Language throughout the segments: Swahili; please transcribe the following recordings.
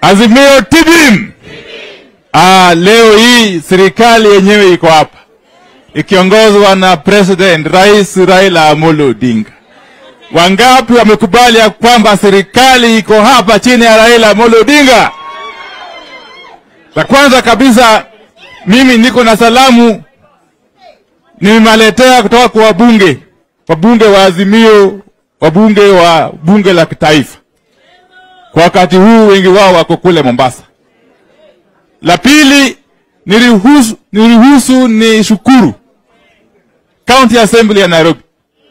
Azimio TBIM. Ah, leo hii serikali yenyewe iko hapa ikiongozwa na President Rais Raila Amolo Odinga. Wangapi wamekubali ya kwamba serikali iko hapa chini ya Raila Amolo Odinga? La kwanza kabisa, mimi niko na salamu nimewaletea kutoka kwa wabunge, wabunge wa Azimio, wabunge wa bunge la kitaifa. Kwa wakati huu wengi wao wako kule Mombasa. La pili, niruhusu, niruhusu ni shukuru County Assembly ya Nairobi,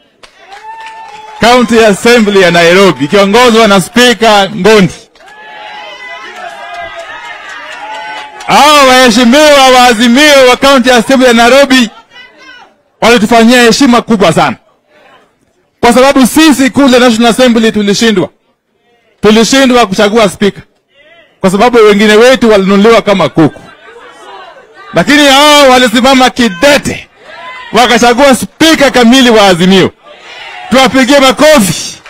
County Assembly ya Nairobi ikiongozwa na Spika Ngondi. Hao waheshimiwa wa Azimio wa County Assembly ya Nairobi walitufanyia heshima kubwa sana, kwa sababu sisi kule National Assembly tulishindwa, tulishindwa kuchagua spika kwa sababu wengine wetu walinunuliwa kama kuku, lakini hao walisimama kidete wakachagua spika kamili wa Azimio. Tuwapigie makofi.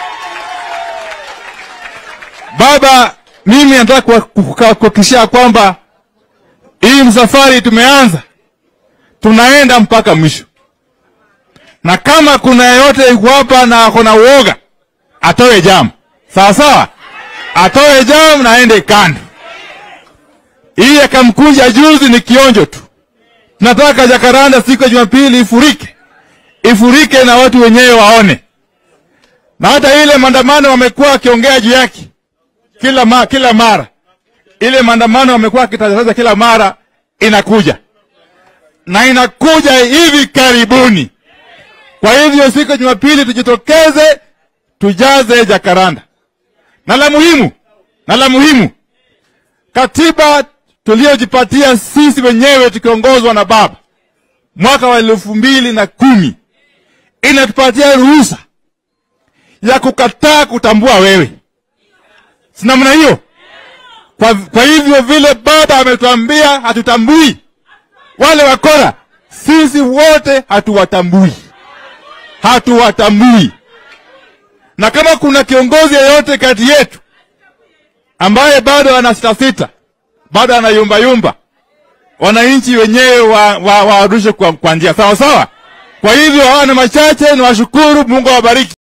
Baba, mimi nataka kuhakikishia kwamba hii msafari tumeanza, tunaenda mpaka mwisho, na kama kuna yeyote yuko hapa na akona uoga atoe jamu, sawa sawa, atoe jamu na aende kando. Hii akamkunja juzi ni kionjo tu. Nataka Jakaranda siku ya Jumapili ifurike, ifurike na watu wenyewe waone, na hata ile maandamano wamekuwa wakiongea juu yake kila, ma, kila mara ile maandamano wamekuwa wakitangaza kila mara inakuja na inakuja hivi karibuni. Kwa hivyo siku ya Jumapili tujitokeze, tujaze Jakaranda. Na la muhimu, na la muhimu, katiba tuliyojipatia sisi wenyewe tukiongozwa na baba mwaka wa elfu mbili na kumi inatupatia ruhusa ya kukataa kutambua wewe, si namna hiyo? Kwa, kwa hivyo vile baba ametuambia hatutambui wale wakora, sisi wote hatuwatambui, hatuwatambui. Na kama kuna kiongozi yeyote kati yetu ambaye bado ana sita sita, bado ana yumba yumba, wananchi wenyewe warudishe wa, wa, kwa, kwa njia sawa sawa. Kwa hivyo hawa ni machache, ni washukuru. Mungu awabariki.